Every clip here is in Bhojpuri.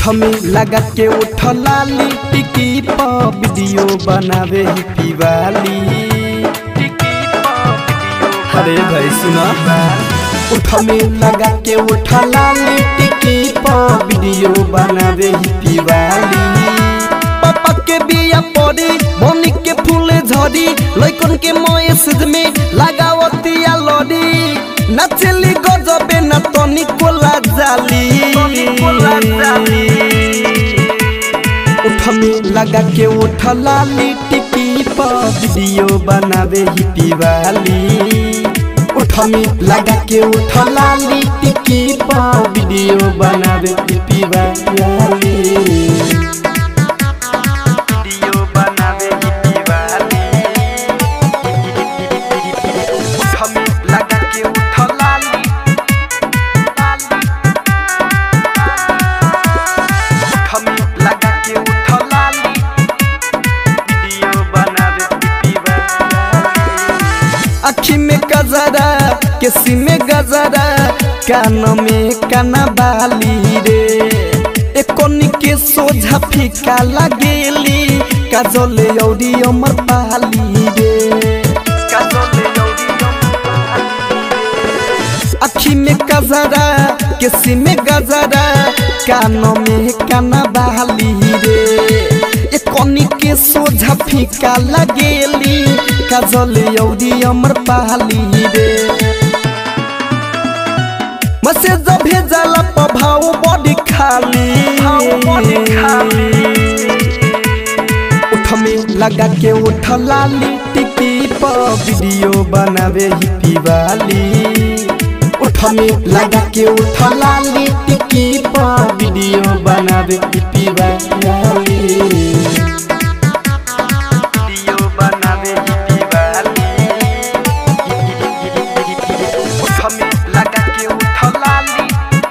उठ में लगा के उठ लाली टिकी प वीडियो बनावे ही पीवाली अरे भाई सुना उठ में लगा के उठ लाली टिकी प वीडियो बनावे ही पीवाली पापा के बिया पड़ी बनी के फूले झड़ी लइकन के मैसेज में लगावतिया लड़ी नाचेली गजबे ना तनी कोला जाली उठ में लगा के उठ लाली टिकी प वीडियो बनावे ही पीवाली उठ में लगा के उठ लाली टिकी प वीडियो बनावे ही पीवाली वीडियो बनावे ही पीवाली उठ में लगा के उठ लाली उठ में लगा के उठ लाली वीडियो बनावे ही पीवाली अखी में गजरा केसी में गजरा कान में काना बाली रे एकोनी के सोझा फीका लगेली काजले औरी अमर पाली रे काजले औरी अखी में गजरा केसी में गजरा कान में काना बाली रे एकोनी के सोझा फीका लगेली काजले औरी अमर पाली रे मैसेज भेजला प्रभाव बड़ी खाली उठ में लगा के उठ लाली टिकी प वीडियो बनावे ही पीवाली उठ में लगा के उठ लाली टिकी प वीडियो बनावे ही पीवाली वीडियो बनावे ही पीवाली उठ में लगा के उठ लाली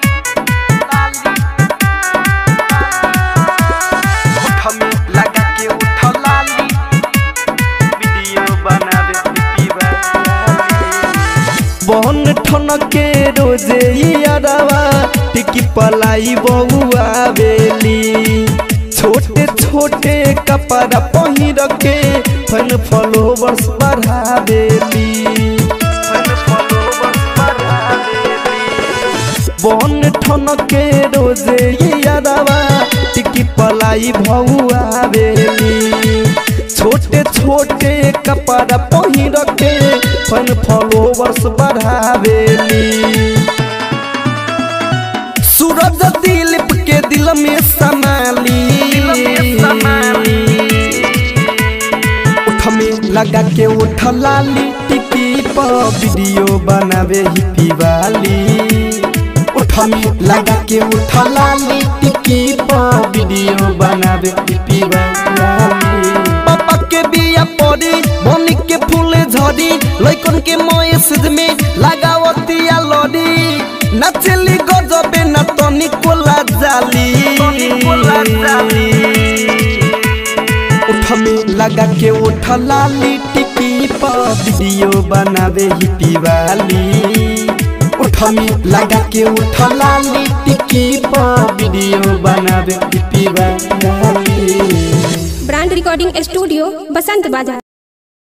उठ में लगा के उठ लाली वीडियो बनावे ही पीवाली बहन ठन के रोजे यारवा टिकी पलाई बहुआ बेली छोटे छोटे कपड़ा पहिर के फन फॉलोवर्स बढ़ावेली फन फॉलोवर्स बढ़ावेली बन ठन के रोजे यादवा टिकी पलाई भौआ बेली छोटे छोटे कपड़ा पहिर के फन फॉलोवर्स बढ़ावेली सूरज दिलीप के दिल में समाली उठ में लगा के उठ लाली टिकी प वीडियो बनावे ही पीवाली उठ में लगा के उठ लाली टिकी प वीडियो बनावे ही पीवाली पापा के बिया पड़ी बनी के फूले झड़ी लइकन के मैसेज में लगावतिया लड़ी नाचेली गजबे ना तनी कोला जाली उठ में लगा के उठ लाली टिकी प वीडियो बनावे ही पीवाली उठ में लगा के उठ लाली टिकी प वीडियो बनावे ही पीवाली ब्रांड रिकॉर्डिंग स्टूडियो बसंत बाजार